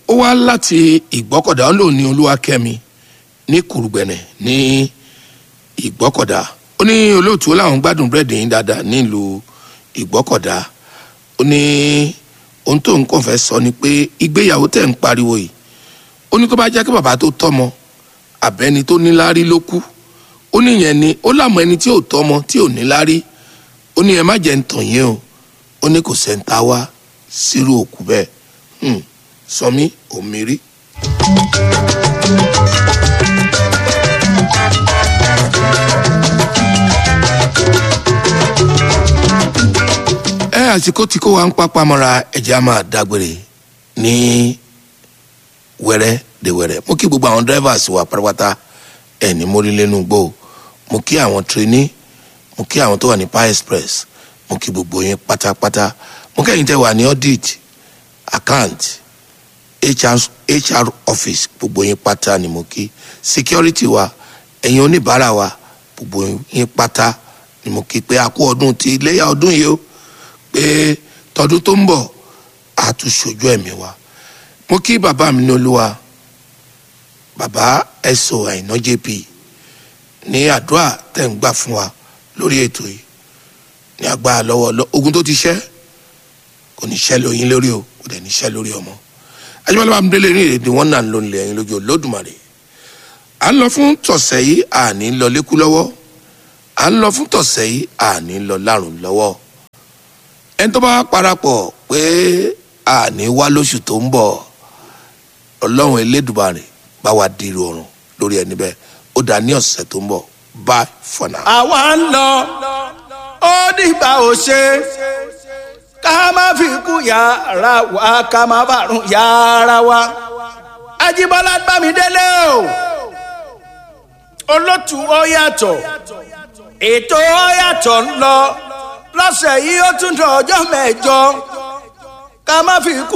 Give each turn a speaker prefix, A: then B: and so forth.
A: ó wá láti ìgbọ́kọ̀dá ó lò ní olúwakẹ́mi ní kùrùgbẹ̀nẹ̀ ní ìgbọ́kọ̀dá ó ní olóòtú ó láwọn gbádùn búrẹ́dì yín dáadáa nílùú ìgbọ́kọ̀dá ó ní ohun tó ń kàn fẹ́ sọ ni pé ìgbéyàwó tẹ̀ ń pariwo yìí ó ní tó bá jẹ́ kí bàbá tó tọ́mọ àbẹ́ni tó níláárí ló kú ó ní ìyẹn ni ó lámọ ẹni tí ò tọ́mọ tí ò níláárí ó ní ẹ má jẹ́ ń tàn yín o ó ní kò sẹ́ńtà wá sírú òkú bẹ́ẹ̀ hmm. sọmí òmírí. ẹ àsìkò tí kò wá ń pápá mọ́ra ẹ̀jẹ̀ á máa dágbére ní wẹ́rẹ́ de wẹ́rẹ́ mo kí gbogbo àwọn drivers wa pátápátá ẹ̀ ní mórílẹ́nu gbó mo kí àwọn trainee mo kí àwọn tó wà ní power express mo kí gbogbo yín pátápátá mo kẹ́yìn tẹ́ wà ní audit account HR, hr office gbogbo yín pátá ni mo kí security wa ẹ̀yin oníbàárà wa gbogbo yín pátá ni mo kí pé a kú ọdún ti iléyà ọdún yìí o pé tọdún tó ń bọ̀ a tún ṣojú ẹ̀mí wa mo kí bàbá mi ní olúwa bàbá ẹ̀sọ́ àìná jp ní àdúrà tẹ̀ ń gbà fún wa lórí ètò yìí ní agbára lọ́wọ́ ogun tó ti ṣẹ́ kò ní ṣẹ́ lóyún lórí o kò dẹ̀ ní ṣẹ́ lórí ọmọ ajibala bá mi délé ní èdè wọn náà ń lò nílẹ̀ ẹ̀yin lójú olódùmarè à ń lọ fún tọ̀sẹ̀ yìí àní lọ lékú lọ́wọ́ à ń lọ fún tọ̀sẹ̀ yìí àní lọ lárùn lọ́wọ́ ẹni tó bá parapọ̀ pé àní wá lóṣù tó ń bọ̀ ọlọ́run elédùmarè bá wa dìrò ọ̀run lórí ẹni bẹ́ẹ̀ ó dà ní ọ̀sẹ̀ tó ń bọ̀ bye for now.
B: àwa ń lọ ó dìgbà ò ṣe ká má fi kú yàrá wa ká má bàrún yàrá wa Ajíbọ́lá Bámidélé o olótù ó yàtọ̀ ètò ó yàtọ̀ ń lọ lọ́sẹ̀ yìí ó tún dọ̀ ọjọ́ mẹ́jọ ká má fi kú.